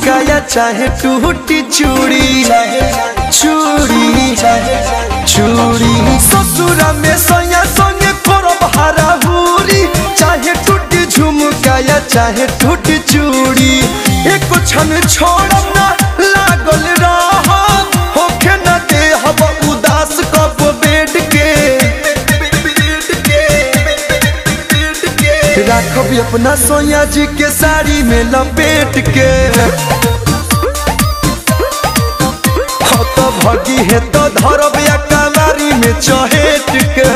झुमकाया चाहे टूटी चूड़ी चूड़ी चूड़ी ससुरा में सैया संगे करब हराहुरी चाहे टूटी झुमकाया चाहे टूटी चूड़ी एक क्षण छोड़ब ना लागल रह होखे न दे हब उदास कब बेड के राखब अपना सोया जी के साड़ी में लपेट के हो तो भगी है तो धरब या कलारी में चहेट के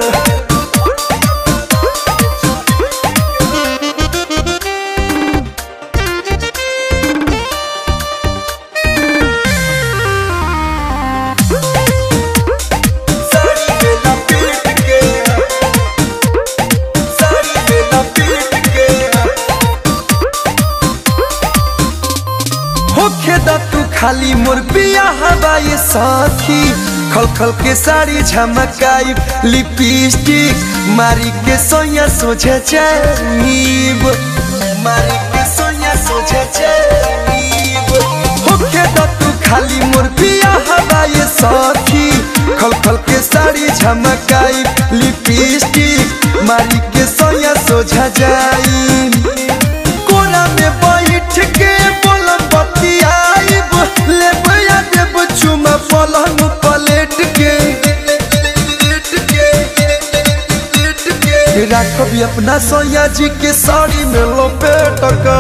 साड़ी में लपेट के साड़ी में लपेट के होखे दा तू खाली मोर पिया हवाई साथी खल खल के साड़ी झमकाई लिपस्टिक मारी के सोया सोझे जाइब मारी के सोया सोझे जाइब होखे दा तू खाली मोर पिया हवाई साथी खल खल के साड़ी झमकाई लिपस्टिक मारी के सोया सोझा जाइब कोना में बैठ के बोलम बतियाइब लेब या देब चुमा पलंग पलेट के राखब अपना सोया जी के साड़ी में लपेट का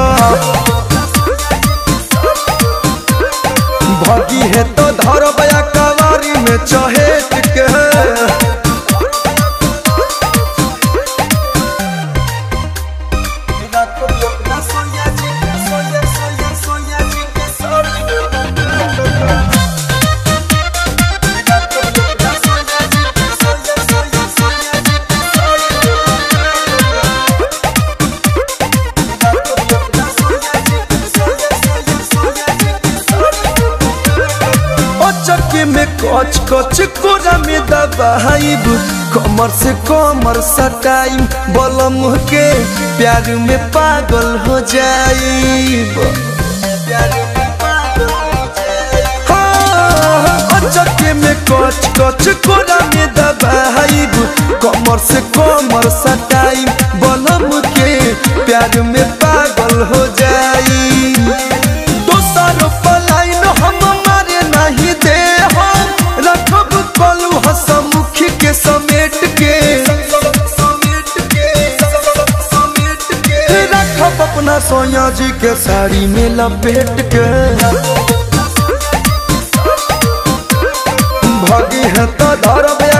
भगी है तो धरब या कवारी में चहेट के चक्के में कच कच कोरा में दबाइब कमर से कमर सटाइम बलम के प्यार में पागल हो जाइब हाँ, चक्के में कच कच कोरा में दबाइब कमर से कमर सटाइम बलम के प्यार में पागल हो जाइब दोसर पलाइन हम मारे नहीं दे हम रखब कलू हसमुखी के समेट के रखब अपना सोया जी के साड़ी में लपेट के भगी है तो धरब